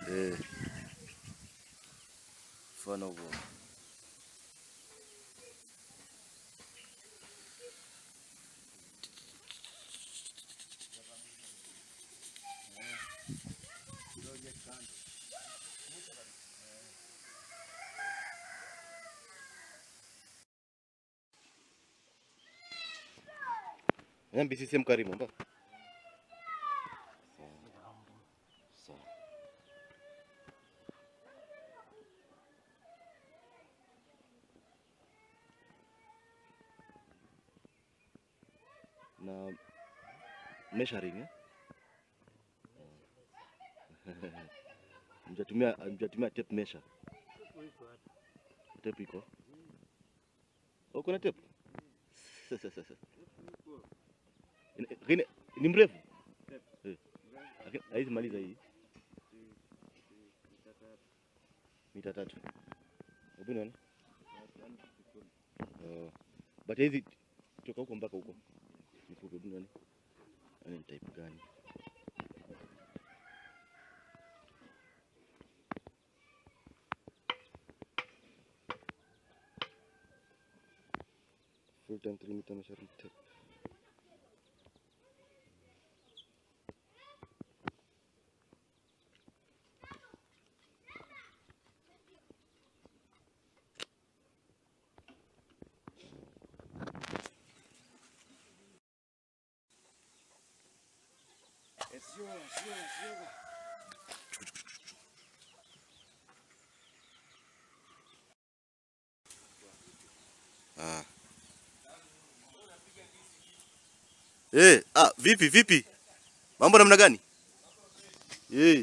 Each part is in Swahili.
Eh. Mfano huo. Nyambi CCM Karimu mba. Sawa. Na measuring eh? Mjatumia mjatumia tape measure. Tape iko. Oh, kuna tape? Sasa sasa. Lakini ni mrefu Eh. Lakini haizi maliza hii mita tatu. Hebu nione. Oh. But hizi kutoka huko mpaka huko ni fupi. Hebu nione. Yaani ni type gani? Full time 3 meter measuring tape. Ah. Eh, ah, vipi vipi? Mambo namna gani? Eh.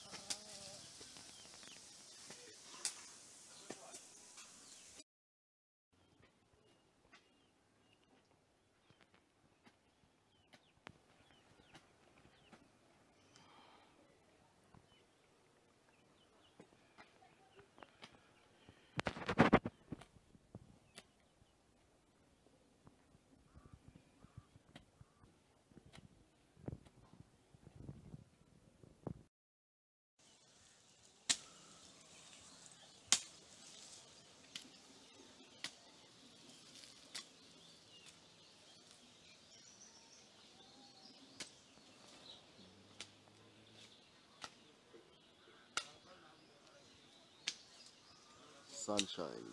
Sunshine.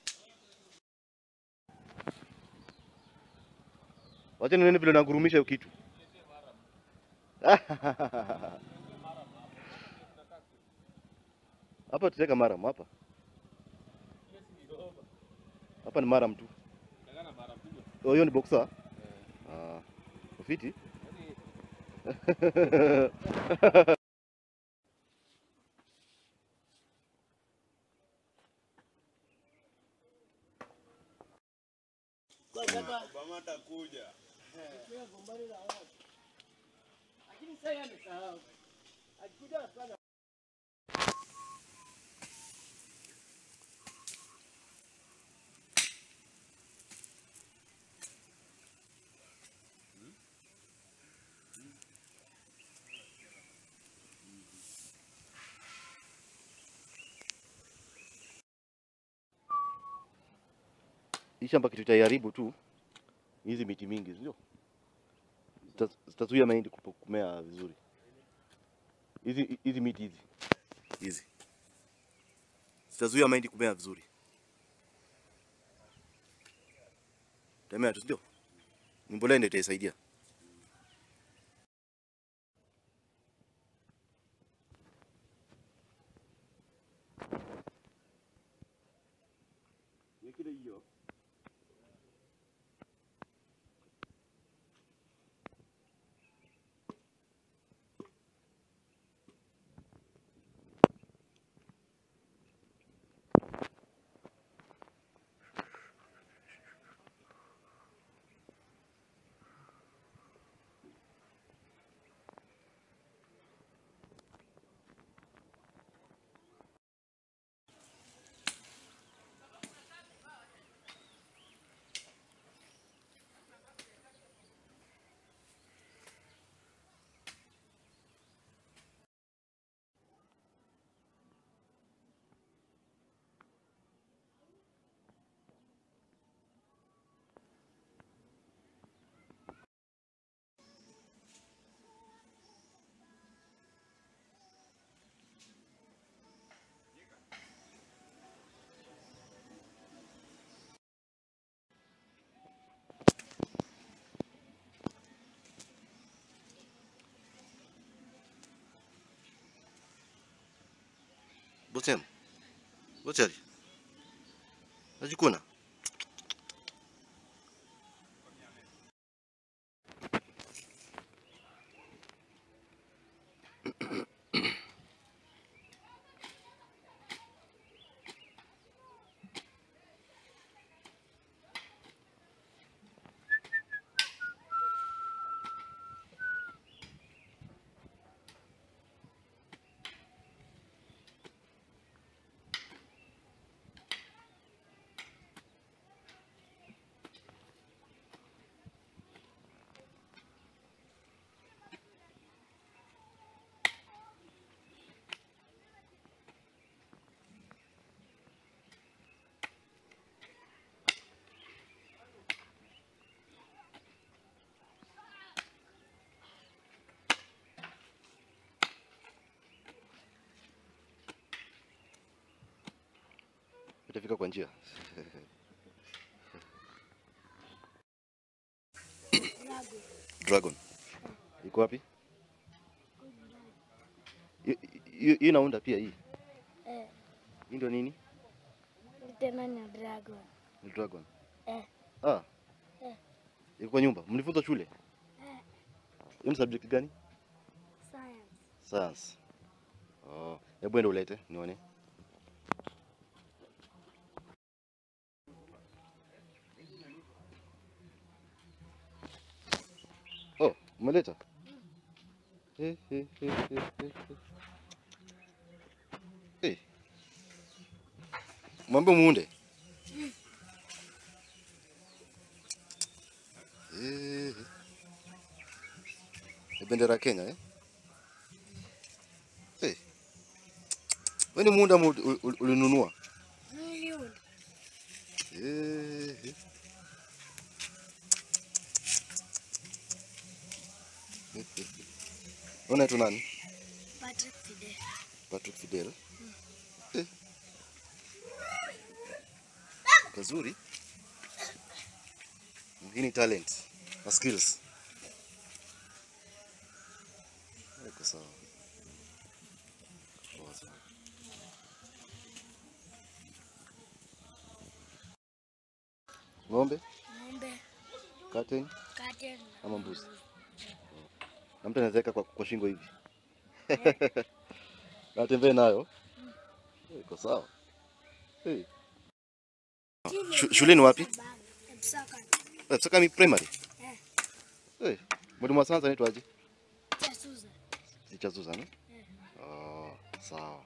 Wacha nione vile nagurumisha hiyo kitu. Hapa tutaweka maram hapa. Hapa ni maram tu. Oh, hiyo ni boxer? Ah. Ufiti? Hii shamba kitu itaiharibu tu ni hizi miti mingi, sio? Zita- Zitazuia mahindi kupo- kumea vizuri. Hizi hizi miti hizi hizi zitazuia mahindi kumea vizuri. Tamea tu, sio? Ni mbolea ndio itaisaidia. Bosem. Bochari. Najikuna. Itafika kwa njia. Dragon. Iko wapi? Hi- hi- Hii inaunda pia hii. Eh, Hii ndio nini? tena ni dragon. Ni dragon. Eh, Ah. Eh. Iko kwa nyumba. Mlifunza shule? eh, Hiyo ni subject gani? science. Science. Oh, hebu enda ulete nione. Oh, umeleta? Eh, eh, eh, eh, eh, eh. Eh. Mwambie muunde. Eh. eh. Ni bendera ya Kenya eh? Eh. Wewe ni muunda mu- ul- ul- ulinunua? Million. Eh, eh. Eh, eh. Unaitwa nani? Patrick Fidel. Patrick Fidel. Eh. Kazuri. Hii ni talent na skills. Iko sawa. Poa sana. Ng'ombe, Ng'ombe, curtain curtain. ama mbuzi. Na mtu anaweza weka kwa, kwa shingo hivi. Na atembee nayo. Iko sawa. Hey. Shu- Shuleni wapi? Epsaka. Eh, Sakami primary. Eh, Eh, mwalimu wa sayansi anaitwaje? Chasuza. Teacher Susan. eh? Eh. Oh, sawa.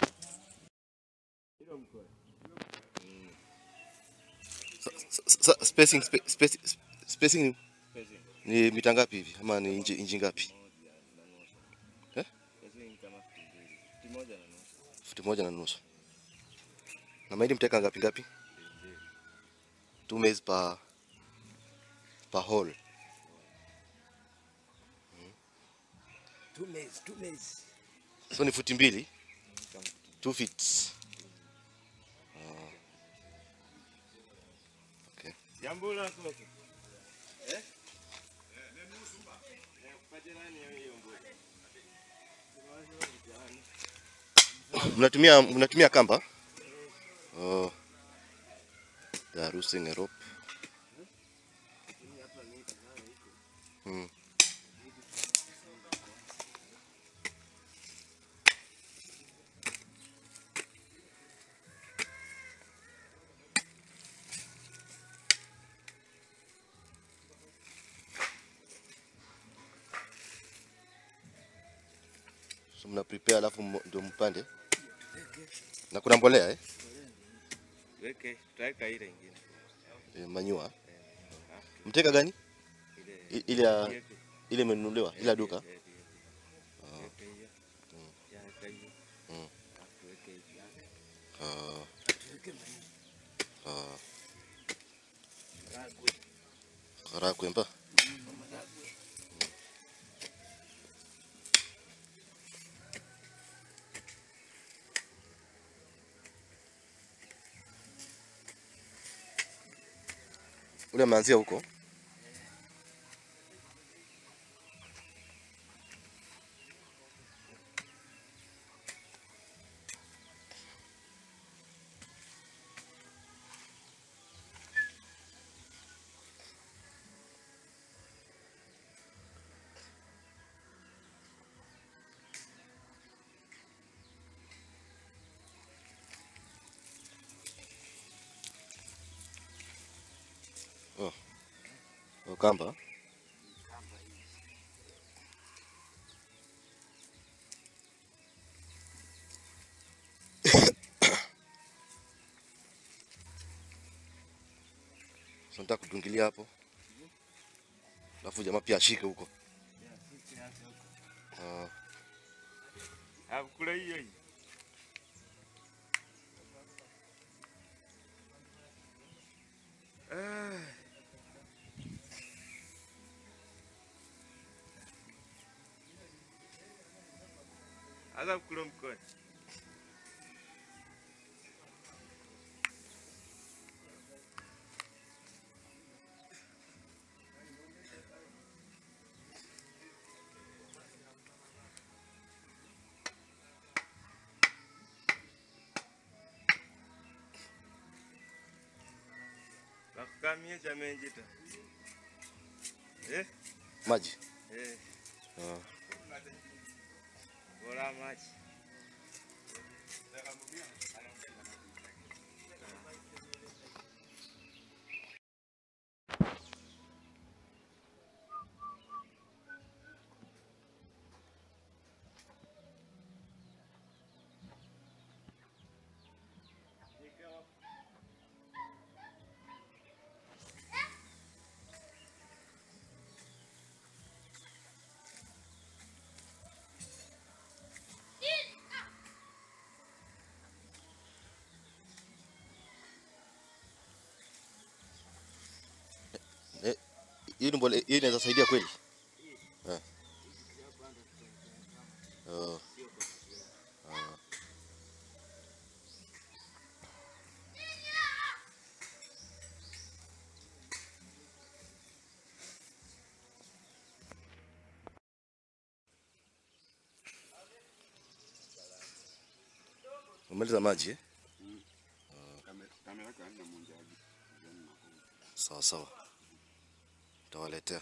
Sa- sa- sa- Spacing, spa- spacing, spacing ni- ni mita ngapi hivi ama ni inchi, inchi ngapi? Eh? Futi moja na nusu. Na mahindi mteka ngapi ngapi? Two maize per per hole. Two maize, two maize. So ni futi mbili. Two feet. Ah. Okay. Jambula sasa. Mnatumia mnatumia kamba? Oh. They are using a rope. Hmm. So mna prepare alafu mo- ndio mpande. Na kuna mbolea eh? Weke, tutaweka ile ingine. E, manyua. Mteka gani? Ile I- Ile ya yeke. ile imenunuliwa ile ya duka. Eh, eh, eh. Weke hiyo. Ya, weka hiyo. Mm. Alafu weke hiyo yake. Ah. Ah. Karagwe mba. Ule ameanzia huko. kamba. kamba hizi. So nataka kudungilia hapo. Alafu jamaa pia ashike huko. Ah, Hakula hiyo hiyo. Ah. Anza kula mkono. Nakukamia chamenji ta. Eh? maji. Eh. Ah. Bora maji. Eh, hii ni mbole, hii inaweza saidia kweli? Eh. Oh. Ah. Umaliza maji eh? Sawa sawa, tawaletea.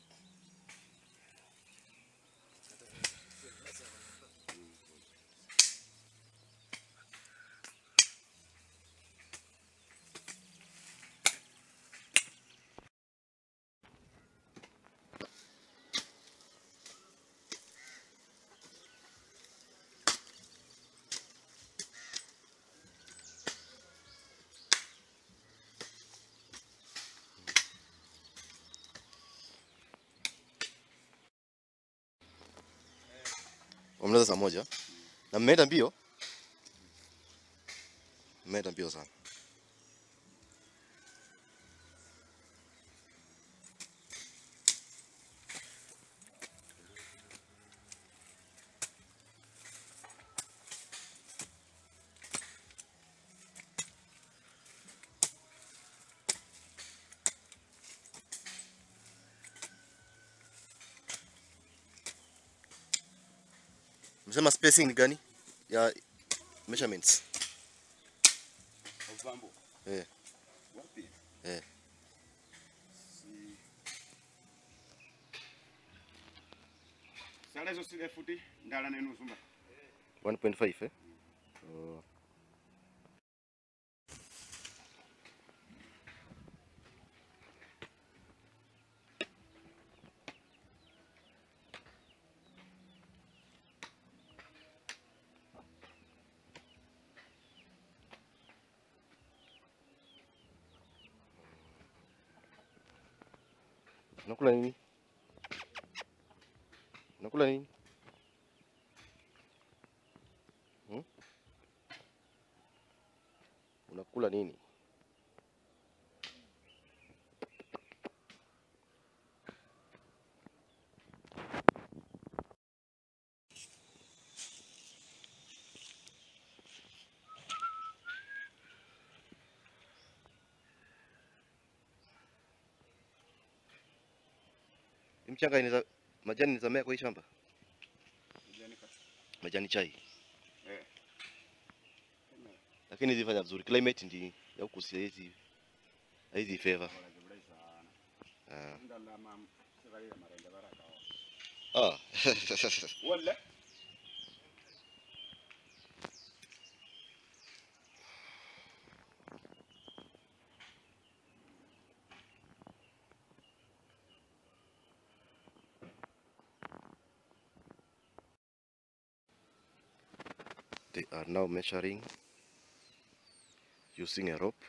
Wamaliza saa moja na mmeenda mbio, mmeenda mbio sana. Msema spacing ni gani ya measurements? Ovambo. Eh. Wapi? Eh. Si. Sala hizo sile futi ndala nenu sumba. 1.5 eh? Oh. Unakula nini? Unakula nini? Hmm? Unakula nini? Hii Mchanga inaweza majani inaweza mea kwa hii shamba? Kijani ka. Majani chai. Eh. Lakini zifanya vizuri. Climate ndi ya huku si hizi hizi favor. Wala jibrai sana. Ah. Ndala mam sivali ya marende baraka. Ah. Wala. they are now measuring using a rope.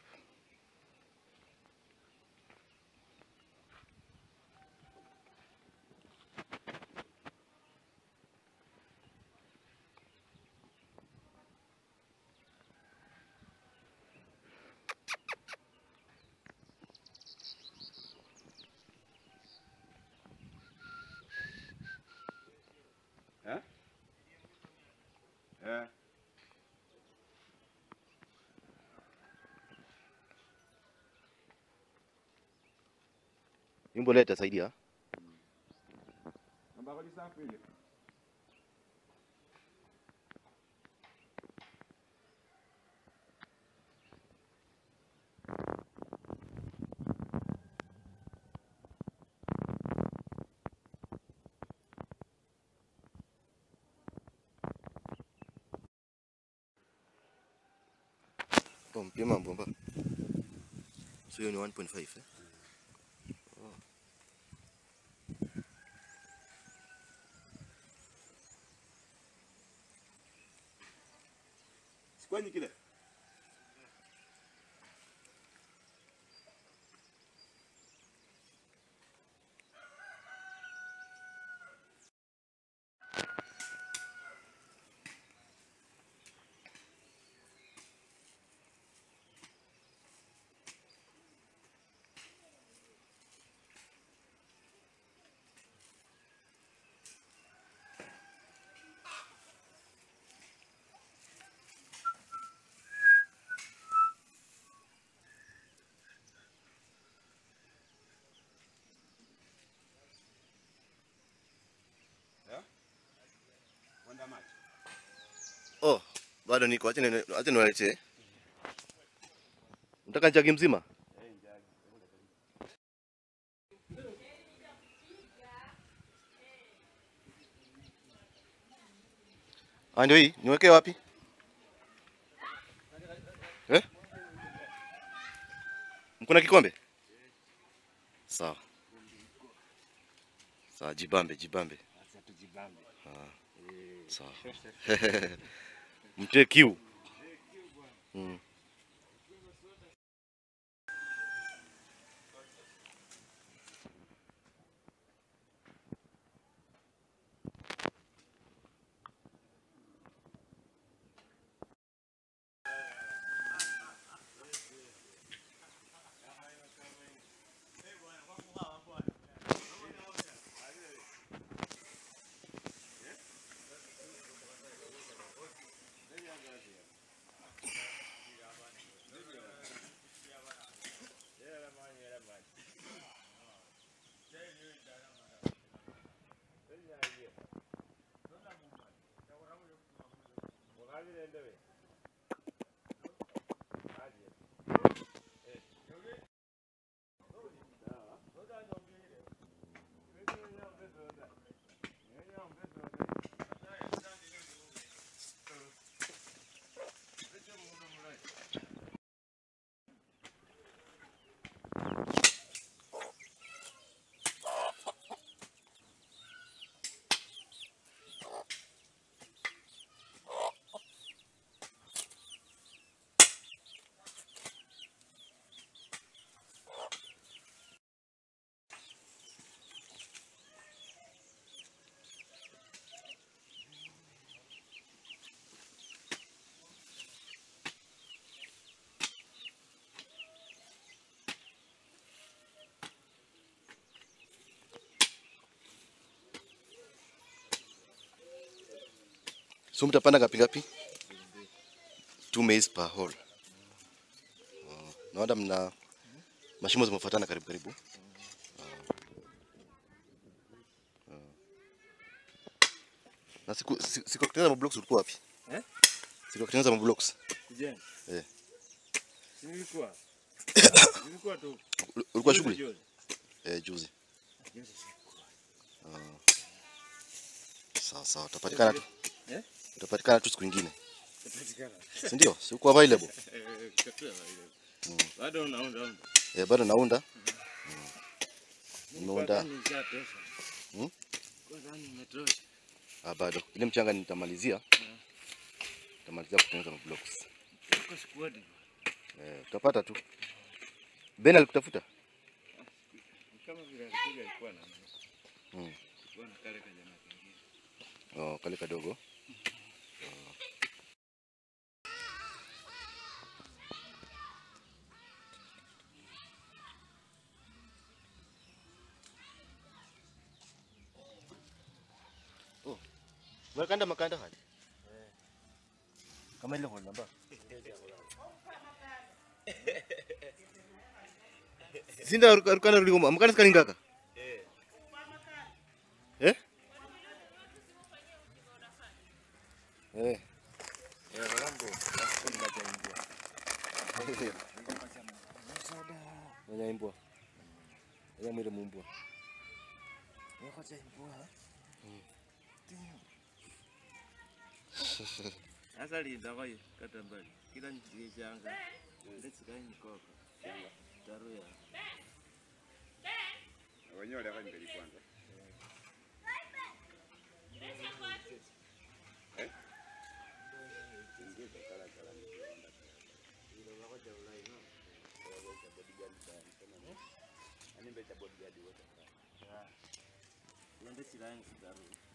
Eh? Eh. Hii mbolea itasaidia. Ambako ni safi ile. Oh, mpima mbomba. So hiyo ni 1.5 eh? Sikwenyi kile. Eh? Wanda maji. Oh, bado niko. Acha ni acha niwaletee. Nataka jagi mzima? Ah, ndio hii. Niwekee wapi? Eh? Mkuna kikombe? Sawa. Sawa, jibambe, jibambe. Sasa tujibambe. Sawa. Mtie kiu. Mm. So mtapanda ngapi ngapi? Two maize per hole. Oh, naona mna mashimo zimefuatana karibu karibu. Oh. Oh. Na siku siku siku ya kutengeneza mablocks ulikuwa wapi? Eh? Siku ya kutengeneza mablocks. Kujenga. Eh. Si nilikuwa. Nilikuwa tu. Ul- Ulikuwa juzi, shughuli? juzi. Eh, juzi. Juzi sikuwa. Sawa sawa, utapatikana tu. Eh? Utapatikana tu siku nyingine. Itapatikana. Si ndio? Si uko available? Eh, katoa ile. Bado unaunda unda. Eh, bado naunda. Umeunda? Kwanza nishatosha. Hmm? Kwanza nimetosha. Ah, bado. Ile mchanga nitamalizia. Tutamalizia kutengeneza mablocks. Uko squad. Eh, utapata tu. Ben alikutafuta? Kama vile alikuja alikuwa na Mm. alikuwa na kale kajamaa kingine. Oh, kale kadogo. Oh. Makanda makanda hadi. Kama ile hol namba. Sinda rukana rudi ngoma. Makanda skali ngaka. Eh? Eh. Ya Rambo. Hapo ninajaingia. Wanyaimbwa. Wanyamwire mumbwa. Yako jaimbwa. Sasa linda kwa kata mbali. Kila njiye changa. Ndetse kanyi koko. Taru ya. Wenyewe waliaka mbele kwanza. Eh? Ndetse kanyi taru.